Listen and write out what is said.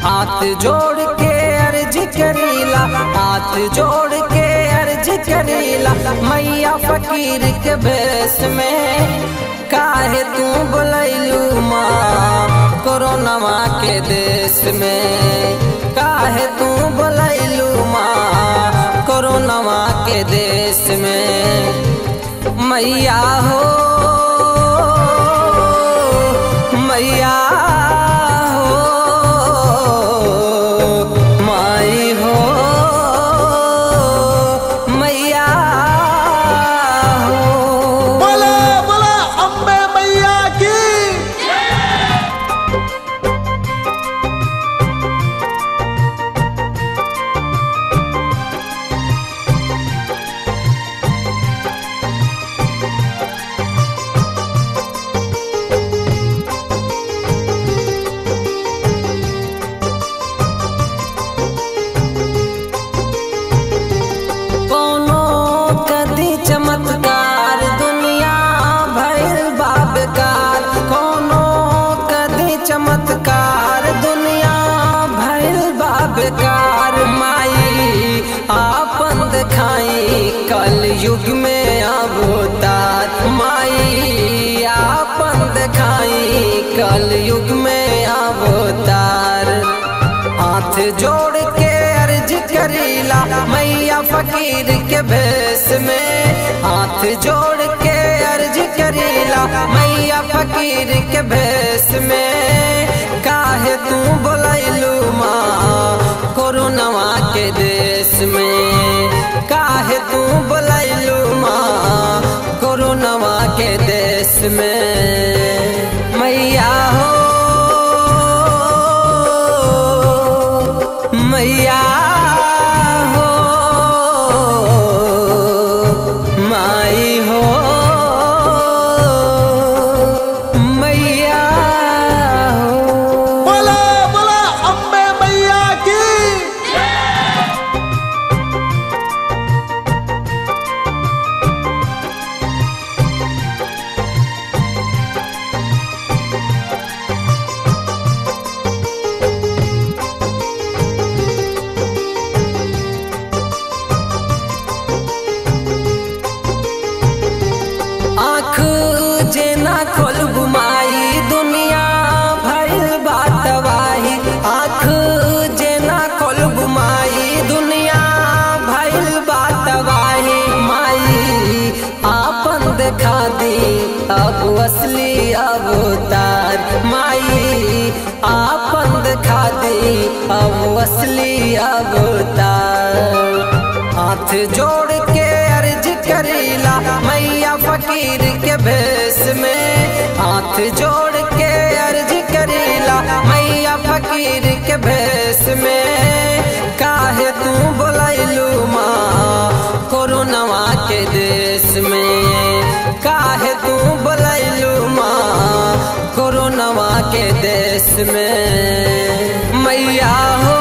हाथ जोड़ के अर्ज करीला हाथ जोड़ के अर्ज करीला मैया फकीर के भेष में काहे तू बोलैलू माँ कोरोनावा के देश में काहे तू बोलैलू माँ कोरोनावा के देश में मैया हो मैया हो माई हो मैया हो बोला बोला अम्बे मैया की कोनो कदी चमत्कार दुनिया भइल बाबकार कोनो कदी चमत्कार दुनिया भइल बाबकार माई आपन दिखाई कल युग में अवतार माई आपन दिखाई कल युग में अवतार हाथ जोड़ के अर्ज करीला मैया फकीर के भेष में हाथ जोड़ के अर्ज करीला मैया फकीर के भेष में काहे तू बोलैलू माँ कोरोनावा के देश में काहे तू बोलैलू माँ कोरोनावा के देश में मैया हो मैया हो माई हो मैया हो बोला बोला अम्बे मैया की आँख जेना खोल बुमाई दुनिया भइल बातवाही आँख जेना खोल बुमाई दुनिया भइल बातवाही माई आपन देखा दी अब असली अवतार माई आपन देखा दी अब असली अवतार हाथ जोड़ के अर्ज करीला मैया फकीर के भेष में हाथ जोड़ के अर्ज करीला मैया फकीर के भेष में काहे तू बोलैलू माँ कोरोनावा के देश में काहे तू बोलैलू माँ कोरोनावा के देश में मैया हो